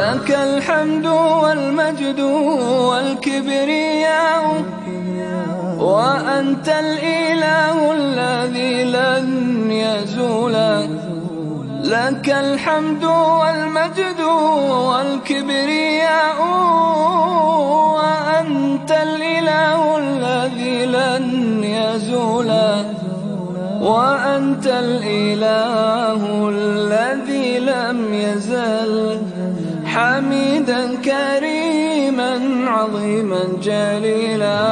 لك الحمد والمجد والكبرياء وأنت الإله الذي لن يزول لك الحمد والمجد والكبرياء وأنت الإله الذي لن يزول وأنت الإله الذي لم يزل حميدا كريما عظيما جليلا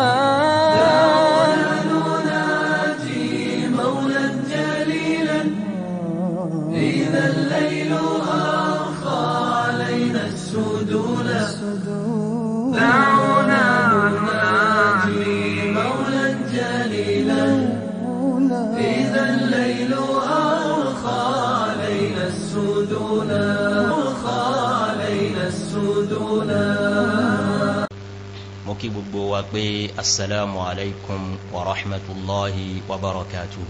نناجي مولا جليلا إذا الليل أرخى علينا السدولا دعونا نناجي مولا جليلا إذا الليل أرخى علينا السدولا أرخى علينا السدولا mo kí gbogbo wa pé assalamu alaikum wa rahmatulahi wa barakatuh.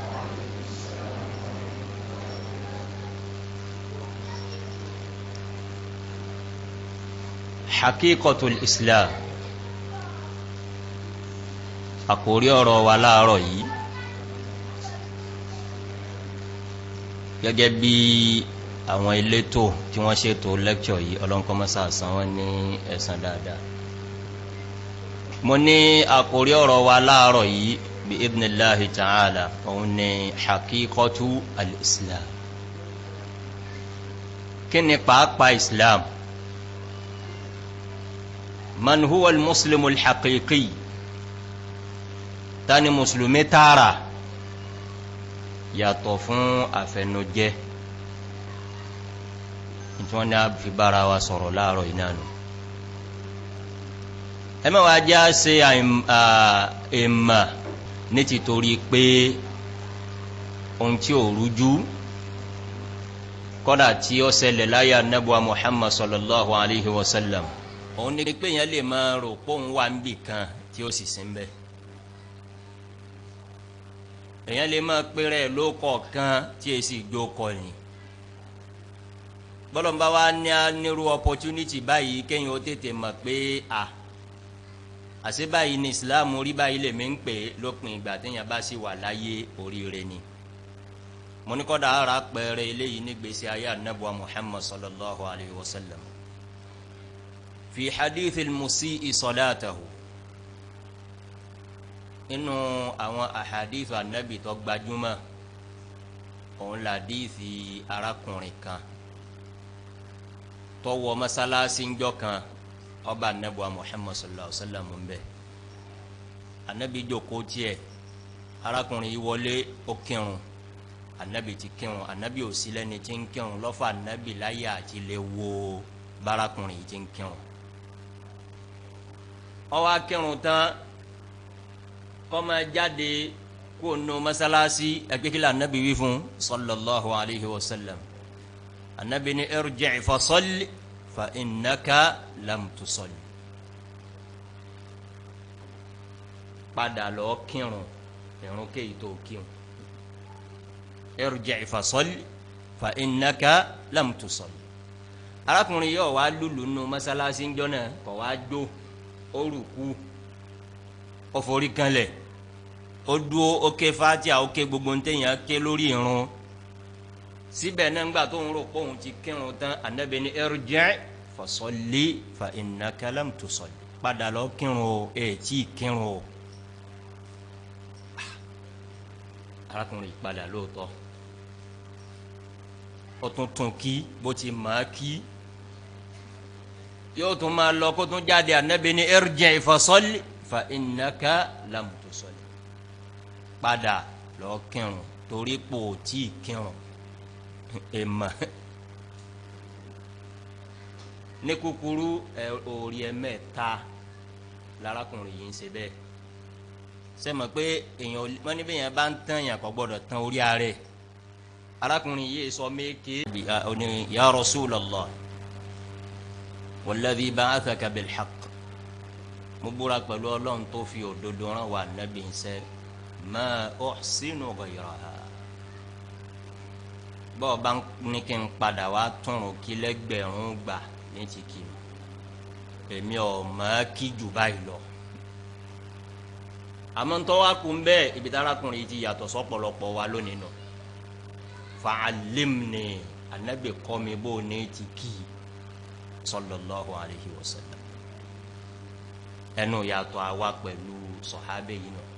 hakikatul islam àkórí ọ̀rọ̀ wa láàárọ̀ yìí gẹ́gẹ́ bí àwọn elétò tí wọ́n ṣètò lẹ́kṣọ̀ yìí ọlọ́nkọ́mọ́sá san wọ́n ní ẹ̀san dáadáa mo ní àkórí ọ̀rọ̀ wa láàárọ̀ yìí bí ibnillahi ta'ala òun ni hakikatu al-islam kí ni pàápàá islam man huwa al-muslimu al-haqiqi tani mùsùlùmí tààrà yàtọ̀ fún àfẹnujẹ́ tí wọ́n ní a fi bára wa sọ̀rọ̀ láàárọ̀ yìí náà nù ẹ má wàá já ṣe èèmà ní ti torí pé ohun tí ò rújú kọ́dà tí ó ṣẹlẹ̀ láyé anábùwà muhammad sallallahu alayhi wa sallam òun ni pé yẹn lè máa rò pé òun wà níbì kan tí ó sì sí ń bẹ èyàn lè máa péré ló kọ̀ọ̀kan tí èsì gbó kọ̀yìn bọ́lọ̀mbá wa ní nírú opportunity báyìí kéyìn ó tètè mọ̀ pé à àṣẹ báyìí ní islam rí báyìí lèmi ń pè lópin ìgbà téèyàn bá sì wà láyé oríire ni mo ní kọ́dà ara pẹ̀rẹ̀ eléyìí nígbèsè ayé anabuwa muhammad sallallahu alayhi wa sallam fi hadithi musii salatahu inú àwọn ahadith anabi tó gbajúmọ̀ òun là díìsì arákùnrin kan tó wọ mọ́sálásí ńjọ́ kan ọba anabi wa muhammad sallallahu alaihi wa sallam ń bẹ anabi jókòó tiẹ̀ arákùnrin yìí wọlé ó kírun anabi ti kírun anabi ò sí lẹ́ni tí ń kírun lọ́fà anabi láyé àti lè wo bárakùnrin yìí ti ń kírun ó wá kírun tán kọ́mọ jáde kó nu masalasi ẹgbẹ́kílẹ̀ anabi wí fún sallallahu alayhi wa sallam anabi ni irji' fa salli fa innaka lam tusalli padà lọ kírun irun kéyìí tó kírun irji' fa salli fa innaka lam tusalli arákùnrin yóò wá lùlù nu masalasi ńjọ́ náà kọ̀ wá jó ó rùkú ó forí kanlẹ̀ ó dúó ó ké fatia ó ké gbogbo ntẹ̀yìn ké lórí irun síbẹ̀ náà ńgbà tó ń rò pé òun ti kírun tán anabi ní irji' fa salli fa innaka lam tusalli padà lọ kírun o ẹ̀ tí ì kírun o arákùnrin padà lóòótọ́ ó tún tún kí bó ti máa kí yóò tún máa lọ kó tún jáde anabi ní irji' fa salli fa innaka lam tusalli padà lọ kírun torí pò tí kírun èèmà ní kúkúrú ẹ òòrì ẹ mẹ́ta lárakùnrin yìí ń ṣe bẹ́ẹ̀ sẹ́mọ̀ pé èèyàn wọ́n ní bẹ́ẹ̀ yẹn bá ń tán yàn kò gbọ́dọ̀ tán orí ààrẹ arákùnrin yìí sọ méèké ní ya Rasulallah walladhi ba'athaka bil haqq mo búra pẹ̀lú ọlọ́run tó fi òdodo rán wa nábì ń sẹ́ ma uhsinu ghayraha bọ́ọ̀ bá ní kí n padà wá túnrun kí lẹ́gbẹ̀rún gbà ní ti kì í èmi ò mọ̀ kí jù báyìí lọ àmọ́ ń tọ́wá kun bẹ́ẹ̀ ibi tára kùnrin ti yàtọ̀ sọ́pọ̀lọpọ̀ wa lónìí nù fa'alimni anabi kọ́ mi bó ní ti kì í sallallahu alayhi wa sallam ẹnu yàtọ̀ àwa pẹ̀lú sọ̀hábẹ́ yìí nù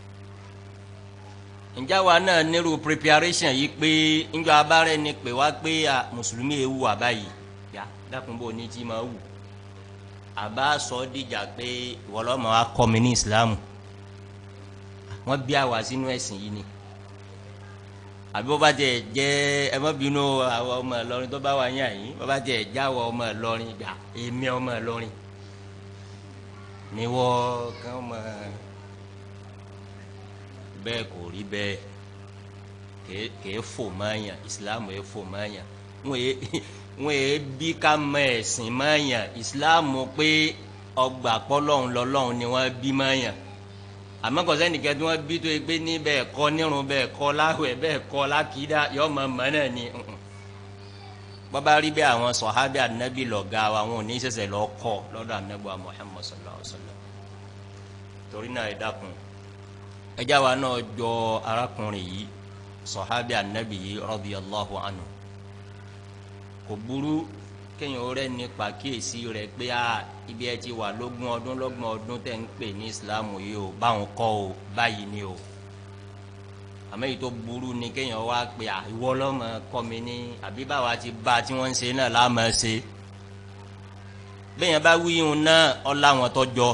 ǹjẹ́ wa náà nírú preparation yìí pé ńjọ́ abárẹ́ ni pé wá pé mùsùlùmí ewu àbáyìí yá dákun bó ní tí ma wù àbá sọ dìjà pé ìwọlọ́mọ wa kọ́ mi ní ìsìlámù wọ́n bí àwa sínú ẹ̀sìn yìí ni àbí wọ́n bá tẹ̀ jẹ́ ẹ má bínú àwọn ọmọ Ìlọrin tó bá wà yín àyín wọ́n bá tẹ̀ já àwọn ọmọ Ìlọrin gbà èmi ọmọ Ìlọrin ni wọ́n kàn mọ́ bẹ́ẹ̀ kò rí bẹ́ẹ̀ kèé fò mọ́ọ̀yàn ìsìlámù ẹ̀ fò mọ́ọ̀yàn wọ́n ẹ̀ bí ká mọ ẹ̀sìn mọ́ọ̀yàn ìsìlámù pé ọgbà pọ́lọ́hún lọ́lọ́hún ni wọ́n bí mọ́ọ̀yàn àmọ́ kò sẹ́nìkẹ́ tí wọ́n bí tó yẹ pé ní bẹ́ẹ̀ kọ́ nírun bẹ́ẹ̀ kọ́ láwẹ̀ bẹ́ẹ̀ kọ́ lákìdá yọ mọ̀ mọ́ náà ni bọ́bá rí bẹ́ẹ̀ àwọn sọ̀hábì ànábì lọ̀gá wa wọn ò ní sẹ̀sẹ̀ lọ́ kọ́ lọ́dọ̀ ànábì wa Muhammad sallallahu alaihi wasallam torí náà ẹ dákun ẹjá wa náà jọ arákùnrin yìí sọ̀hábì ànábì yìí radiyallahu anhu kò burú kéèyàn rẹ nípa kíyèsí rẹ pé a ibi ẹ ti wà lógún ọdún lọ́gbọ̀n ọdún tẹ̀ ń pè ní ìsìlámù yìí o báwọn kọ́ o báyìí ni o àmọ́ èyí tó burú ni kéèyàn wá pé à ìwọ lọ́mọ kọ́ mi ní àbí báwa ti bá tí wọ́n ń ṣe náà láàmú ṣe bẹ́ẹ̀ yẹn bá wí ihun náà ọ̀la wọn tọ́jọ́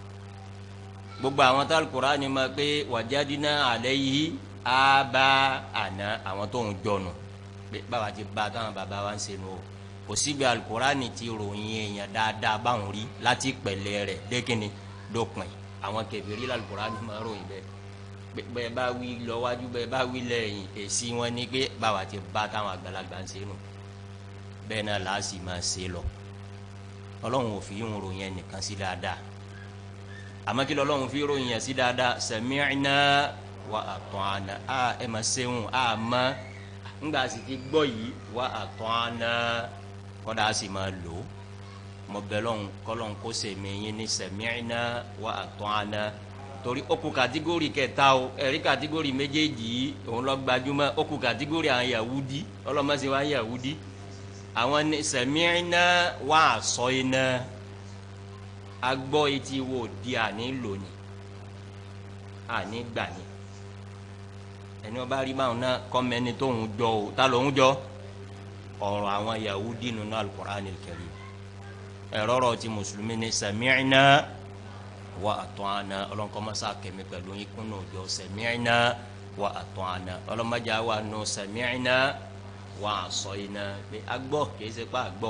gbogbo àwọn tó Al-Qur'ani ma pé wajadina alayhi aba àná àwọn tó ń jọnu pé báwa ti bá táwọn bàbá wa ń ṣe nù o kò síbi Al-Qur'ani ti ròyìn èèyàn dáadáa báwọn rí láti pẹ̀lẹ́ rẹ̀ dẹ́kìnni dópin àwọn kèfèrí Al-Qur'ani máa ròyìn bẹ́ẹ̀ bẹ́ẹ̀ bá wí lọ́wájú bẹ́ẹ̀ bá wí lẹ́yìn èsì wọn ni pé báwa ti bá táwọn àgbàlagbà ń ṣe nù bẹ́ẹ̀ náà làá sì máa ṣe lọ ọlọ́run ò fi ń ròyìn ẹnìkan sí dáadáa àmọ́ kí lọ́lọ́run fi ròyìn ẹ̀ sí dáadáa sami'na wa ata'na a ẹ̀ máa ṣeun a mọ́ ńgbà sì ti gbọ́ yìí wa ata'na kọ́dà á sì máa lò ó mo bẹ̀ lọ́hùn kọ́lọ́hùn kó sèmi yín ní sami'na wa ata'na torí ó kù kàtígórì kẹta o ẹ̀rí kàtígórì méjèèjì yìí òun lọ gbajúmọ̀ ó kù kàtígórì àwọn Yahudi ọlọ́mọsí wa Yahudi àwọn ní sami'na wa asayna agbọ́ etí wo di àní lónìí àní gbà ní ẹni wọn bá rí báwọn náà kọ́mẹ́ni tóun jọ o ta lòun jọ ọ̀rọ̀ àwọn Yahudi nínú Al-Qur'an al-Karim ẹ̀rọ ọ̀rọ̀ ti mùsùlùmí ní sami'na wa ata'na ọlọ́nkọ́mọ́sá kẹ̀mí pẹ̀lú ikún náà jọ sami'na wa ata'na ọlọ́mọdé wa nù sami'na wa asayna pé agbọ́ kìí ṣe pé agbọ́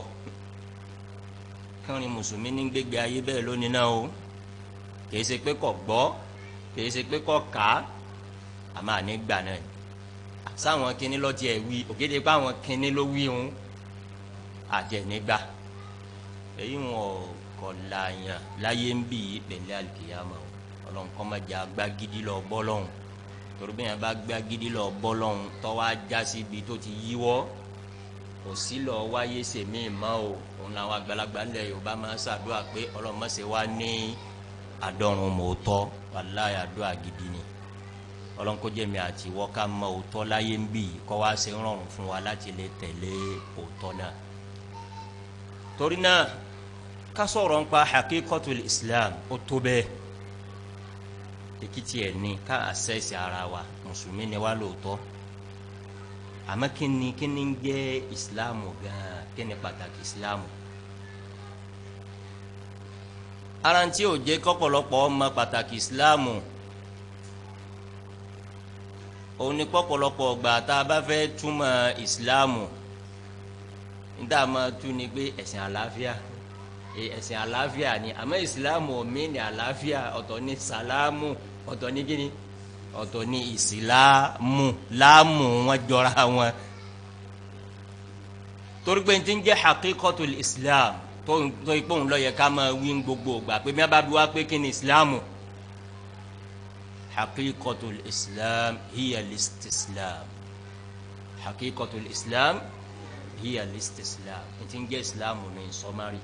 kẹrin mùsùlùmí ní gbégbé ayé bẹ́ẹ̀ lónìí náà o kìí ṣe pé kò gbọ́ kìí ṣe pé kò kà á àmọ́ àní gbà náà sáwọn kinní lọ́ọ́ tiẹ̀ wí ògèdè pé àwọn kinní ló wí òun àjẹnígbà èyí wọn kọ láàyàn láyé ń bì í pẹ̀lẹ́ àlùkìyàmọ̀ ọlọ́run kọ́ máa jẹ́ agbágídí lọ bọ́ lọ́hùn torí bí yẹn bá gbágídí lọ bọ́ lọ́hùn tọ́wọ́ ajá síbi tó ti yíwọ́ kò sí lọ wáyé sèmi mọ́ o òun làwọn àgbàlagbà ńlẹ̀ yorùbá máa ń ṣàdúrà pé ọlọ́run má ṣe wá ní àdọ́run mòótọ́ wàláyà àdúrà gidi ni ọlọ́run kó jẹ́ mi àti ìwọ ká mọ òótọ́ láyé ń bì í kọ́ wá ṣe ń rọrùn fún wa láti lè tẹ̀lé òótọ́ náà torí náà ká sọ̀rọ̀ nípa hakikatul islam ó tó bẹ́ẹ̀ èkìtì ẹ̀ ní ká àṣẹ́sì ara wa mùsùlùmí ni wá lóòótọ́ àmọ́ kí ni kí ni ń jẹ́ ìsìláàmù gan-an kí ni pàtàkì ìsìláàmù. ara ń tí ò jẹ́ kọ́pọ̀lọpọ̀ ọmọ pàtàkì ìsìláàmù òun ni kọ́pọ̀lọpọ̀ ọgbà tá a bá fẹ́ túmọ̀ ìsìláàmù níta máa tú ni pé ẹ̀sìn àlàáfíà ẹ̀sìn àlàáfíà ni àmọ́ ìsìláàmù omi ni àlàáfíà ọ̀tọ̀ ní sàlámù ọ̀tọ̀ ní kíni ọ̀tọ̀ ní ìsìláàmù láàmù wọn jọra wọn torí pé n ti ń jẹ́ hakikatul islam tó tó ipò ń lọ yẹ ká máa wí gbogbo gbà pé mi bá bí wá pé kí ni ìsìláàmù hakikatul islam hiya listislam hakikatul islam hiya listislam ntí ń jẹ́ islam ní sọmárì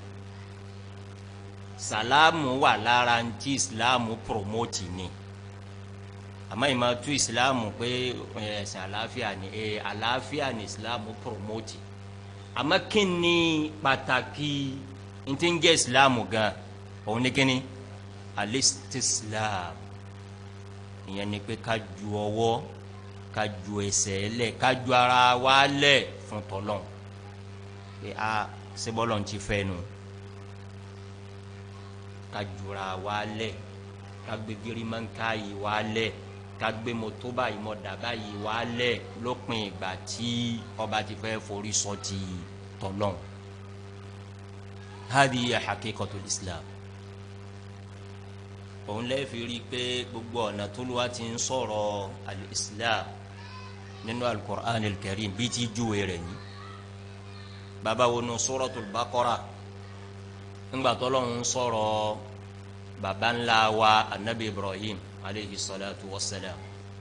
salamu wà lára ntí islam promote ni àmọ́ ìmọ̀ tú islam pé ẹ̀sìn àlàáfíà ni ẹ̀ àlàáfíà ni islam promote àmọ́ kí ni pàtàkì ntí ń jẹ́ islam gan òun ni kí ni alistislam ìyẹn ni pé ká ju ọwọ́ ká ju ẹsẹ̀ lẹ̀ ká ju ara wa lẹ̀ fún tọ́lọ́n pé a sebọ́lọ̀ ti fẹ́ nu ká jura wa lẹ̀ ká gbé girimanka yìí wa lẹ̀ ká gbé moto báyìí mọ̀dàbá yìí wa lẹ̀ lópin ìgbà tí ọba ti fẹ́ forí sọ ti tọ́lọ́n hadi ya hakikatul islam òun lè fi rí i pé gbogbo ọ̀nà tó lù wá ti ń sọ̀rọ̀ al-islam nínú al-Qur'an al-Karim bí ti júwe rẹ̀ ní. bàbá wo nu Suratul Baqara ńgbà tó lọ́n ń sọ̀rọ̀ bàbá ńlá wa anabi Ibrahim aleyhi salatu wa salam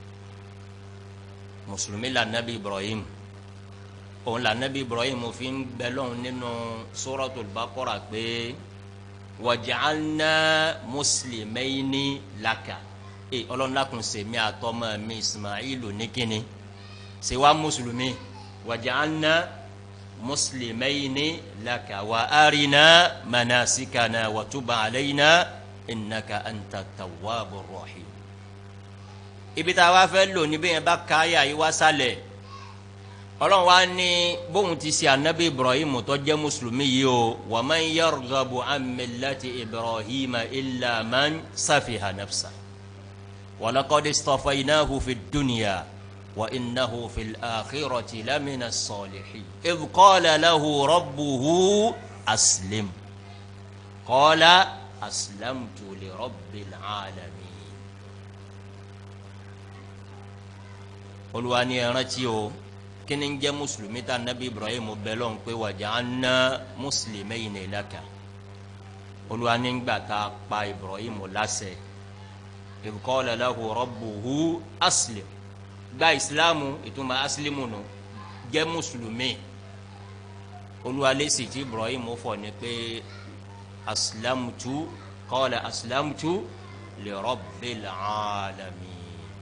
mùsùlùmí la anabi Ibrahim òun la anabi Ibrahim fi ń bẹ lọ́hùn nínú Suratul Baqara pé wàjàlná muslimayni laka e ọlọ́nàkùn sèmi àtọ́mọ mi ismailu nìkíni ṣe wá mùsùlùmí wàjàlná muslimayni laka wà arina manasikana wàtúbà alayna innaka anta tawwabu rahim. ibi tá a wá fẹ́ lò níbí yẹn bá káyà yìí wá sálẹ̀ ọlọ́run wa ní bóun ti ṣe anabi ibrahim tó jẹ́ mùsùlùmí yìí o wa man yarghabu an millati ibrahim illa man safiha nafsa wa laqad istafaynahu fi dunya wa innahu fil akhirati lamina salihin idh qala lahu rabbuhu aslim qala aslamtu li rabbil alamin olùwà ni ẹ rántí o kini ń jẹ́ mùsùlùmí tá nabi ibrahim bẹ́lọ̀ ń pé waja'alna muslimayni laka olúwa ní gbà tá a pa ibrahim láṣẹ idh qala lahu rabbuhu aslim gba ìsìlámù ìtumọ̀ asilimu nù jẹ́ mùsùlùmí olúwa lẹ́sìn tí ibrahim fọ̀ ní pé aslamtu qala aslamtu li rabbil alamin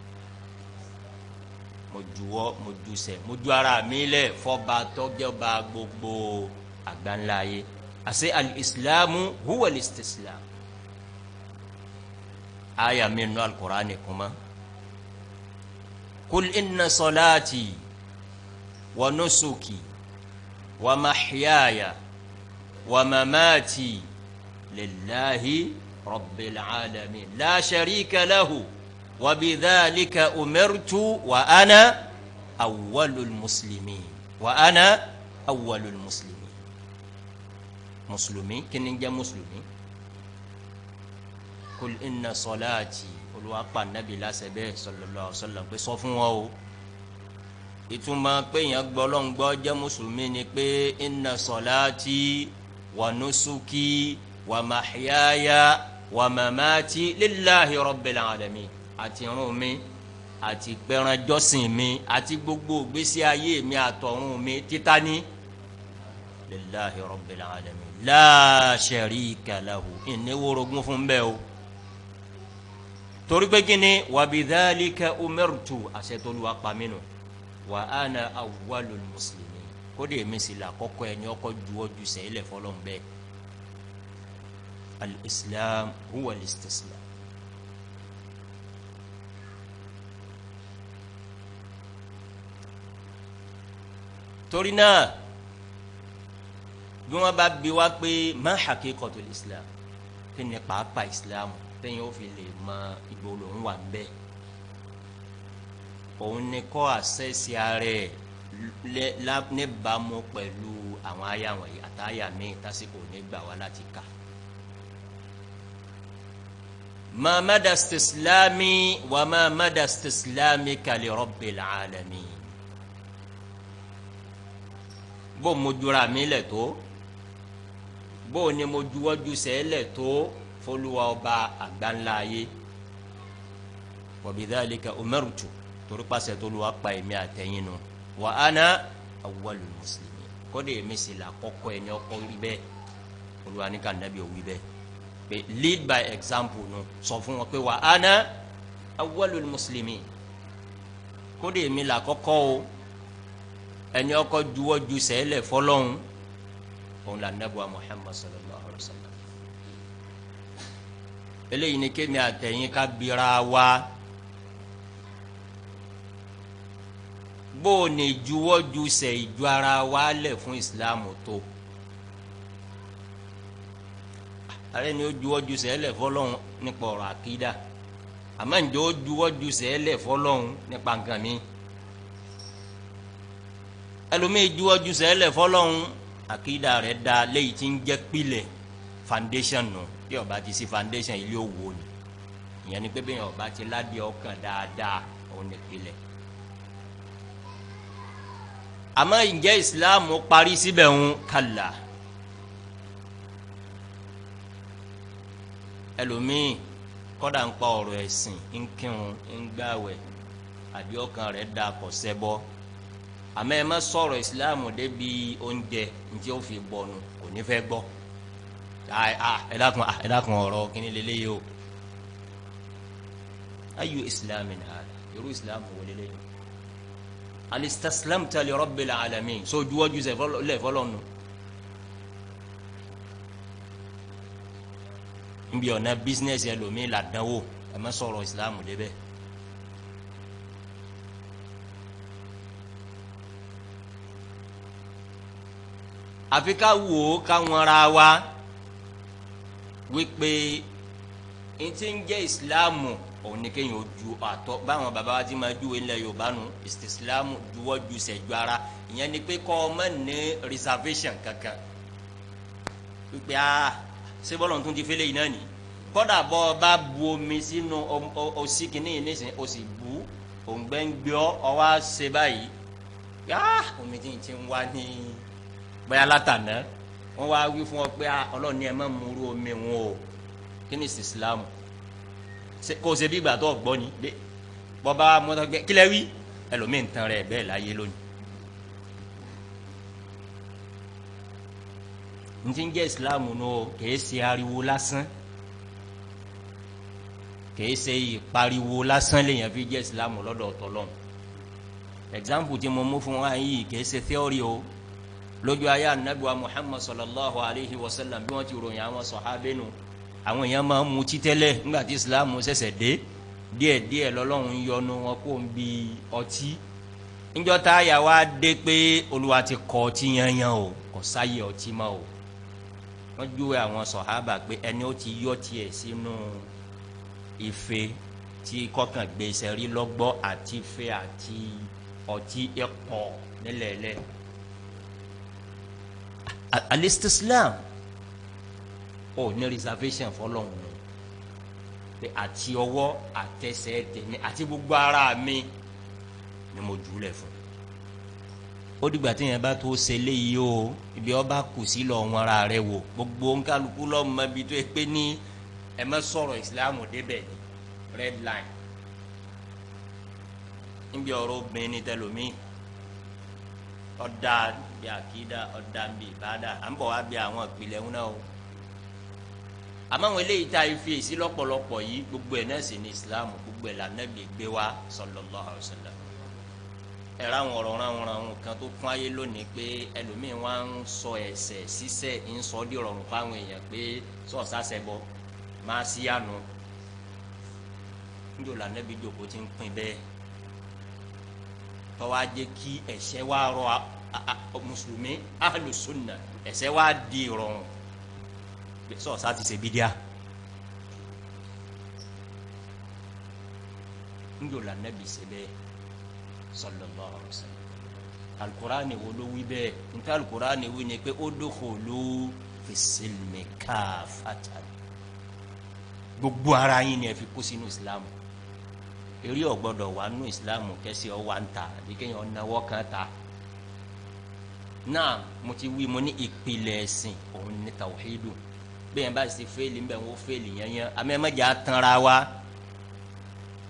mo juwọ́ mo jusẹ̀ mo ju ara mi lẹ̀ fọba tọjọba gbogbo àgbáńlá yé àṣẹ alìsílámù huwa alìsílámù aya mi nù alukur'ani kuma kul inna salati wa nusuki wa mahyaya wa mamati lillahi rabbil alamin la sharika lahu. وبذلك أمرت وأنا أول المسلمين وأنا أول المسلمين مسلمي كن نجا مسلمي قل إن صلاتي قل وأقبى النبي لا سبيه صلى الله عليه وسلم pé sọ fún wọn o ìtumọ̀ pé yẹn gbọ́ lọ́n gbọ́ jẹ́ mùsùlùmí ni pé inna salati wa nusuki wa mahyaya wa mamati lillahi rabbil alamin àti irun mi àti gbẹranjọsìn mi àti gbogbo gbèsè ayé mi àtọ̀run mi títa ní lillahi rabbil alamin la sharika lahu ìní worogún fún bẹ́ẹ̀ o torí pé kí ni wa bidhalika umirtu àṣetolúwa pàmínú wa ana awwalul muslimin kódé mi sì là kọ́kọ́ ẹni ọkọ̀ juwọ́ ju sẹ́yìnlẹ̀ fọlọ́n bẹ́ẹ̀ al-islam huwa al-istislam. torí náà bí wọn bá bi wá pé má haqiqatul islam kí ni pàápàá islam tẹ̀yìn ó fi lè mọ ìgbò lòún wà nbẹ òun ni kọ́ àṣẹ́sí ara ẹ̀ níbàámu pẹ̀lú àwọn àyà wọ̀nyí àtàyà míì tásìkò nígbà wá láti kà. ma mada istislami wa ma mada istislami kali rabbil alamin bó mo jura mi lẹ̀ tó bó ni mo juwọ́jú sẹ́lẹ̀ tó fọlùwà ọba àgbáńlá ayé wa bidhalika umirtu torí pàṣẹ tó lu apá èmi àtẹ̀yìn nu wa ana awwalul muslimin kódé èmi sì là kọ́kọ́ ẹni ọkọ rí bẹ́ẹ̀ olùwà ní ká nàbí òwí bẹ́ẹ̀ pé lead by example nu sọ fún wọn pé wa ana awwalul muslimin kódé èmi là kọ́kọ́ o ẹni ọkọ juwọ́ ju sẹ́lẹ̀ fọlọ́hún òun là nàbọ̀ Muhammad sallallahu alayhi wa sallam eléyìí ni kémi àtẹ̀yìn ká bira wa bó o ní juwọ́ ju sẹ̀ ìju ara wa lẹ̀ fún ìsìláàmù tó ààrẹ ni ó juwọ́ ju sẹ̀ lẹ̀ fọlọ́hún nípa ọ̀rọ̀ àkídà àmọ́ ǹjẹ́ ó juwọ́ ju sẹ̀ lẹ̀ fọlọ́hún nípa nǹkan mi ẹlòmíì juwọ́ ju sẹ̀ lẹ̀ fọlọ́hún àkídà rẹ̀ da léyìí tí ń jẹ́ pilẹ̀ foundation nù bí ó bá ti sí foundation ilé òwò ni ìyẹn ni pé bí ó bá ti ládìí ọkàn dáadáa òun ní pilẹ̀ àmọ́ ǹjẹ́ ìsìláàmù parí síbẹ̀ ń kàlà ẹlòmíì kọ́dà ń pa ọ̀rọ̀ ẹ̀sìn ń kírun ń gbàwẹ̀ àbí ọkàn rẹ̀ da kò ṣẹbọ àmọ́ ẹ má sọ̀rọ̀ ìsìláàmù débi oúnjẹ ǹjẹ́ ó fi bọ̀nù kò ní fẹ́ gbọ́ ẹ dákun ẹ dákun ọ̀rọ̀ kíní lélẹ́yìí o ayu ìsìláàmù ni àlà irú ìsìláàmù wo lélẹ́yìí alistaslamta li rabbil alamin so juwaju sẹ lẹ fọlọ nu nbí ọ̀nà bísínẹ́sì ẹlòmíì là dánwò ẹ má sọ̀rọ̀ ìsìlámù débẹ̀. àfi ká wò ó káwọn ra wa wípé n ti ń jẹ́ ìsìlámù òun ni kéèyàn ó ju àtọ báwọn baba wa ti máa ju ilẹ̀ yorùbá nu ìsìlámù juwọ́ ju sẹ̀jú ara ìyẹn ni pé kọ́ ọmọ ní reservation kankan wípé a ṣé bọ́lọ̀ tún ti fẹ́lẹ́ yìí náà ni kọ́dà bọ́ ọ bá bu omi sínú ọsí kìíní yìí nísìnyí o sì bu òǹgbẹ́ngbẹ́ ọ wá ṣe báyìí yá omi tí ń ti ń wá ní bóyá látàná wọ́n wá wí fún ọ pé ọlọ́ọ̀ni ẹ má múru omi wọn o kí ni ìsìlámù kò ṣe bí ìgbà tó gbọ́ ni bọ́ba mọ́tò gbẹ kílẹ̀ wí ẹlòmíín tán rẹ̀ bẹ́ẹ̀ láyé lónìí. n ti ń jẹ́ ìsìláàmù nù o kìí ṣe ariwo lásán kìí ṣe ìpariwo lásán lèèyàn fi jẹ́ ìsìláàmù lọ́dọ̀ ọ̀tọ̀lọ́n example tí mo mú fún wa yìí kìí ṣe theory o lójú ayé anabiwa muhammad sallallahu alayhi wa sallam bí wọ́n ti ròyìn àwọn sọ̀hábẹ́nu àwọn èèyàn máa ń mutí tẹ́lẹ̀ nígbà tí islam ṣẹ̀ṣẹ̀ dé díẹ̀ díẹ̀ lọ́lọ́run yọnu wọn kó ń bi ọtí níjọ́ tá a yà wá dé pé olúwa ti kọ ọtí yanyan o kò sáyé ọtí mọ́ o wọ́n júwe àwọn sọ̀hábà pé ẹni ó ti yọ tiẹ̀ sínú ife tí kọkàn gbé sẹ́rí lọ́gbọ́ àti ife àti ọtí ẹ̀pọ̀ nílẹ̀ẹ́lẹ̀ alistislam ó ní reservation fọlọ́hún ni pé àti ọwọ́ àtẹsẹ̀ tèmi àti gbogbo ara mi ni mo jù ú lẹ̀ fún ó dìgbà tí yẹn bá tó ṣe léyìí o ibi ọba kù sí lọ wọn ara rẹ wò gbogbo nkálukú lọ́mọ ibi tó yẹ pé ní ẹ má sọ̀rọ̀ ìsìlámù débẹ̀ ni red line níbi ọ̀rọ̀ obìnrin ní tẹlomi ọ̀dà bí àkídà ọ̀dà bí ìbádà à ń bọ̀ wá bí àwọn ìpìlẹ̀ ń náà o àmọ́ àwọn eléyìí tá a fi èsì lọ́pọ̀lọpọ̀ yìí gbogbo ẹ̀ náà sì ní ìsìlámù gbogbo ẹ̀ lànà lè gbé wa sallallahu alaihi wasallam ẹ̀rọ àwọn ọ̀rọ̀ ránwọn ránwọn kan tó kún ayé lónìí pé ẹlòmíín wá ń sọ ẹ̀ṣẹ̀ sísẹ̀ ń sọ dí rọrùn fáwọn èèyàn pé sọ̀ọ́sà sẹ́bọ̀ máa sí àánú níjọ́ lànàbí jòkó ti ń pin bẹ́ẹ̀ tọ́wọ́ á jẹ́ kí ẹ̀ṣẹ̀ wá rọ mùsùlùmí ahlu sunna ẹ̀ṣẹ̀ wá di rọrùn sọ̀ọ́sà ti ṣe bídíà níjọ́ lànàbí ṣe bẹ́ẹ̀ sallallahu alaihi wa sallam alukurani wo ló wí bẹ́ẹ̀ nta alukurani wí ni pé udkhulu fi silmi kaafatan gbogbo ara yín ni ẹ fi kó sínú islam eré ọgbọdọ wà nù islam kẹsì ọ wà ń ta àbí kéèyàn náwó kan ta náà mo ti wí mo ní ìpìlẹ̀ ẹ̀sìn òun ní tawhidu bẹ́ẹ̀ bá sì fẹ́ẹ̀lì ń bẹ̀ wọ́n fẹ́ẹ̀lì yẹn yẹn amẹ́mẹ́jà tanra wa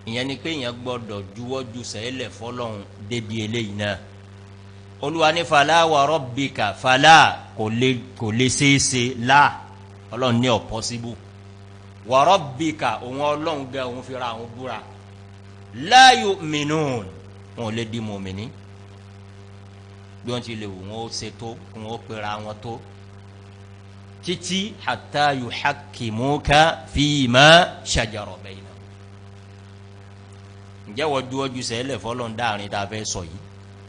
ìyẹn ni pé ìyẹn gbọ́dọ̀ juwọ́jú sẹ́lẹ̀ fọlọ́run débi eléyìí náà olúwa ní fàlà wa rabbika fàlà kò lè kò lè ṣeéṣe là ọlọ́run ní ọ̀ possible wa rabbika òun ọlọ́run gẹ òun fi ra àwọn búra la yu'minun wọn ò lè di mùmíní bí wọ́n ti lè wù wọ́n ó ṣe tó kí wọ́n ó pera wọn tó títí hatta yuhakkimuka fima shajara bainahum ǹjẹ́ wọ́n dúró ju sẹ́lẹ̀ fọlọ́n dáàrin tá a fẹ́ sọ yìí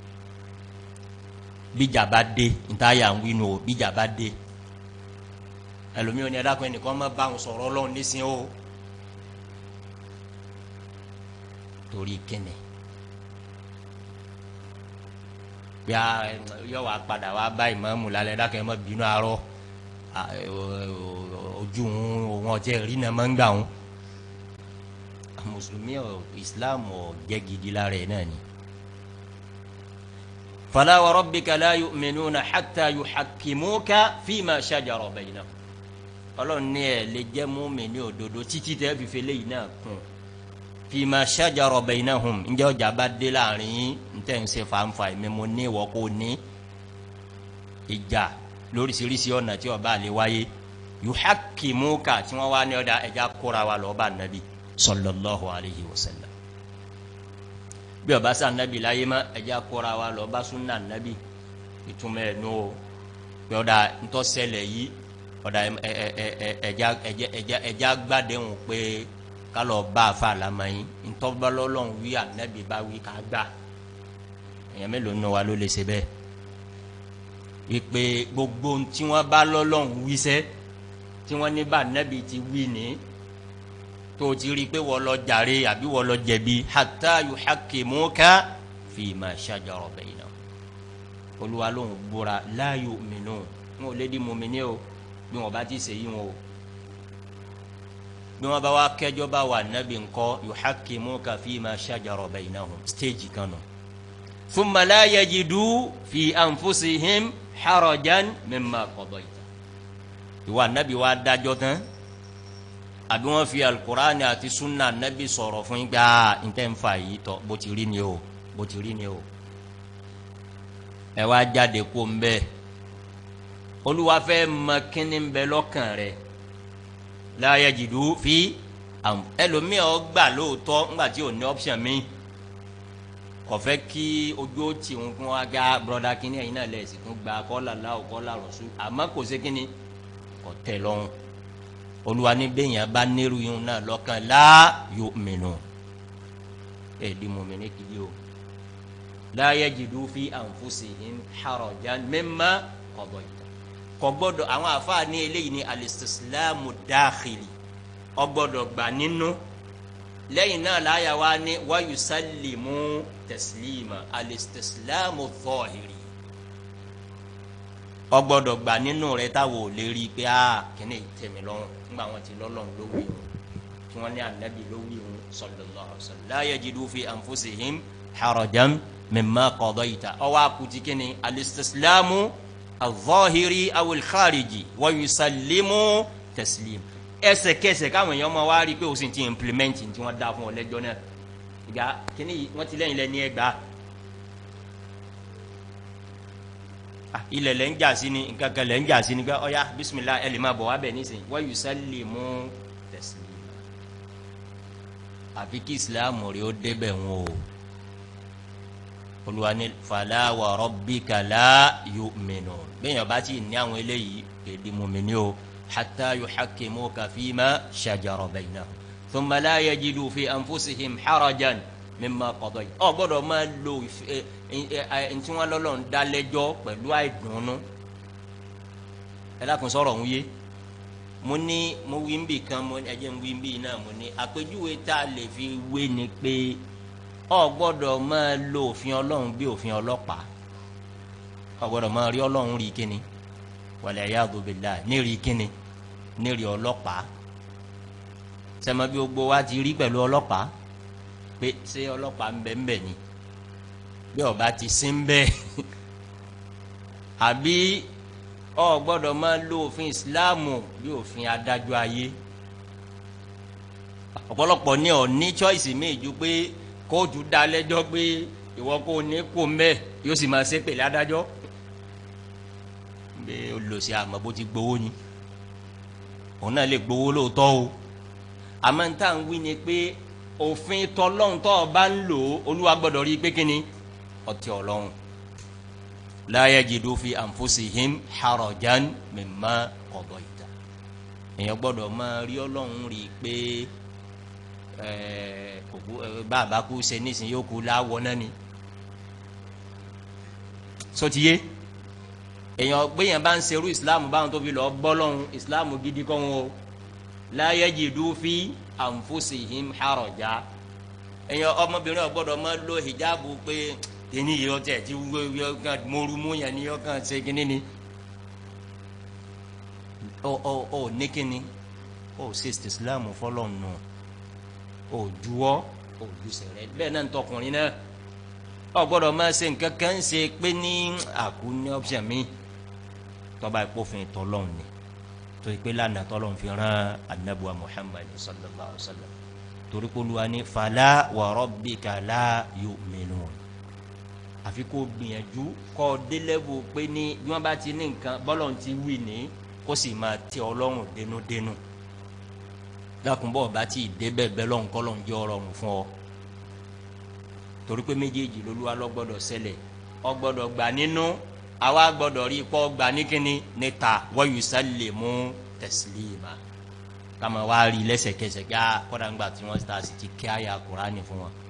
bíjà bá dé ntáyà ń wínú o bíjà bá dé ẹlòmíràn ní ẹ̀dá kan ẹnìkan má bá wọn sọ̀rọ̀ ọlọ́run nísìnyí o torí kíni bí a yọ wá padà wá bá ìmáàmù lálẹ́ ẹ̀dá kan ẹ̀ má bínú arọ́ ojú òun ọ̀jẹ̀ rí náà máa ń gbà wọn mùsùlùmí ọ islam ọ jẹ́ gidi lára ẹ̀ náà ni. fala wa rabbika la yu'minuna hatta yuhakkimuka fima shajara bainahum. ọlọ́run ní ẹ̀ lè jẹ́ mùmínì òdodo títí tẹ́ fi fele yìí náà kún fima shajara bainahum ǹjẹ́ ọjà bá dé láàrin ntẹ̀ ń ṣe fàǹfà ẹ̀mí mo ní ìwọ́ kó ní ìjà lóríṣiríṣi ọ̀nà tí ó bá lè wáyé yuhakkimuka tí wọ́n wá ní ọ̀dà ẹ̀já kóra wa lọ́ọ́ bá nàbí sallallahu alayhi wa sallam bí ọba sá nàbí láyé má ẹ̀já kóra wa lọ́ọ́ bá súnà nàbí ìtumọ̀ ẹ̀ nù o pé ọ̀dà ntọ́sẹ̀lẹ̀ yìí ọ̀dà ẹ̀já ẹ̀já ẹ̀já gbàdéhùn pé kálọ̀ bá a fa àlámẹ́yìn ntọ́balọ́lọ́hún wí ànábì bá wí ká gbà èèyàn mélòó nù wa ló lè ṣe bẹ́ẹ̀ wípé gbogbo tí wọ́n bá lọ́lọ́hún wíṣẹ́ tí wọ́n ní bá nẹ́bi ti wí ní tó ti rí i pé wọ́n lọ jàre àbí wọ́n lọ jẹ̀bi hatta yuhakkimuka fima shajara bainahum olúwa lóhùn búra la yu'minun wọn ò lè di mùmíní o bí wọn bá ti ṣe yí wọn o bí wọn bá wá kẹjọ bá wà nẹ́bi ńkọ́ yuhakkimuka fima shajara bainahum stéèjì kan nù thumma la yajidu fi anfusihim harajan mimma qadayta ìwà nabi wa dájọ́ tán àbí wọn fi alukurani àti sunna nabi sọ̀rọ̀ fún yín gbà ntẹ nfa yìí tọ bó ti rí ni o bó ti rí ni o ẹ wá jáde kó ń bẹ olúwa fẹ́ mọ kíni ń bẹ lọ́kàn rẹ̀ la yajidu fi ẹlòmíì ọ gbà lóòótọ́ ńgbà tí ò ní option mi kọfẹ kí ojú ó tì ń fún wa gá broda kínní ẹ̀yin náà lẹsìn tún gba kọlà láwù kọlà rọṣù àmọ́ kò sí kínní kò tẹ́ lọ́rùn olúwa ní bẹyìn bá nírú yìí náà lọ́kàn lá yóò mìíràn ẹ di mọmìnì kìí o la yajidu fi anfusihim harajan mimma qadayta kò gbọ́dọ̀ àwọn àfáà ní eléyìí ní alistislamu dakhili ó gbọ́dọ̀ gbà nínú lẹ́yìn náà láyà wá ní wáyù sálìmù tẹ̀sílìmà alistislamu zọ́ọ̀hìrì ọgbọ́dọ̀ gbà nínú rẹ táwọn ò lè rí i pé a kìíní tẹ̀mí lọ́rùn nígbà wọn ti lọ́lọ́run ló wí wọn tí wọ́n ní anabi ló wí wọn sallallahu alaihi wasallam la yajidu fi anfusihim harajan mimma qadayta ọwọ́ akuti kìíní alistislamu azọ́ọ̀hìrì awil khariji wáyù sálìmù tẹ̀sílìmà ẹsẹ̀kẹsẹ̀ káwọn èèyàn máa wá rí i pé o sì ti implement tí wọ́n dá fún ọ lẹ́jọ́ náà ìgbà kíní wọ́n ti lẹ́yìn lẹ́ni ẹgbàá ilẹ̀ lẹ́ ń jà sí ni nǹkan kan lẹ́ ń jà sí ni pé ọ̀ya bisimilah ẹ̀ lè máa bọ̀ wá bẹ̀ nísìnyí wọ́n yù sálì mú tẹ̀sílímà àfi kí ìsìláàmù rẹ̀ ó débẹ̀ wọn o olùwà ní fala wa rabbika la yu'minun bẹ́ẹ̀ yẹn bá ti ní àwọn eléyìí èdè mùmíní o. حتى يحكموك فيما شجر بينهم ثم لا يجدوا في أنفسهم حرجا مما قضيت ọ gbọ́dọ̀ máa lo ntí wọn lọlọ ń dálẹ́jọ́ pẹ̀lú àìdùnnú ẹ dákun sọ̀rọ̀ ń yé mo ní mo wí ń bì kan mo ẹ jẹ́ ń wí ń bì náà mo ní àpèjúwe tá a lè fi wé ni pé ọ gbọ́dọ̀ máa lo òfin Ọlọ́run bí òfin ọlọ́pàá ọ gbọ́dọ̀ máa rí Ọlọ́run rí kíni wàlẹ̀ yàgò bìlà nírì kíni nírì ọlọ́pàá sẹ́mi bí gbogbo wa ti rí pẹ̀lú ọlọ́pàá pé ṣé ọlọ́pàá ń bẹ ń bẹ ni bí ọba ti sí ń bẹ àbí ọ gbọ́dọ̀ máa lo òfin ìsìláàmù bí òfin adájọ́ ayé ọ̀pọ̀lọpọ̀ ní ọ̀ ní choice mi ju pé kóòtù dá lẹ́jọ́ pé ìwọ kò ní kó mbẹ́ yóò sì máa ṣe pèlè adájọ́ bí olùsí àmọ́ bó ti gbowó ni òun náà lè gbowó lóòótọ́ o àmọ́ n táà ń wí ni pé òfin tọlọ́hún tó o bá ń lò ó olúwa gbọ́dọ̀ rí i pé kí ni ọtí ọlọ́hún la yajidu fi anfusihim harajan mimma qadayta èèyàn gbọ́dọ̀ máa rí ọlọ́hún rí i pé òkú bàbá kú ṣe nísìnyí yóò kú láwọ náà ni sotiye èèyàn gbéyàn bá ń serú ìsìláàmù báwọn tó fi lọ bọ́ lọ́hún ìsìláàmù gidi kọ́ wọn o la yajidu fi anfusihim haraja èèyàn ọmọbìnrin ọgbọ́dọ̀ máa lo hijabu pé kíní yìí ọtẹ tí wọ́n mọ̀rú mú yẹn ni ọkàn ṣe kíní ni ọ ọ ọ ní kíní ọ ṣe ìsìláàmù fọlọ́ọ̀nù. No òjuwọ́ òjusẹ̀rẹ̀ bẹ́ẹ̀ náà ń tọkùnrin náà ọ gbọ́dọ̀ máa ṣe nǹkan kan ṣe pé ní àkú ní option mi tọ́ba ìpòfin tọ́lọ́hún ni torí pé lánàá tọ́lọ́hún fi rán anabuwa muhammad sallallahu alaihi wa sallam torí pé olúwa ní fala wa rabbika la yu'minun àfi kó gbìyànjú kọ́ délẹ́bù pé ní bí wọ́n bá ti ní nǹkan bọ́lọ̀ ti wí ní kó sì máa tẹ ọlọ́run dénúdénú. Dénú dákunbọ̀ bá ti débẹ̀ bẹ́ẹ̀ lọ́n kọ́ lọ́n jẹ́ ọ̀rọ̀ fún ọ torí pé méjèèjì lolúwa lọ gbọ́dọ̀ ṣẹlẹ̀ ọ gbọ́dọ̀ gbà nínú àwa gbọ́dọ̀ rí pọ́ gbà ní kíni níta wa yusallimu taslima kàmá wá rí lẹ́sẹ̀kẹsẹ̀ kí á kọ́dà ńgbà tí wọ́n ta sì ti kí àyà Kùránì fún wọn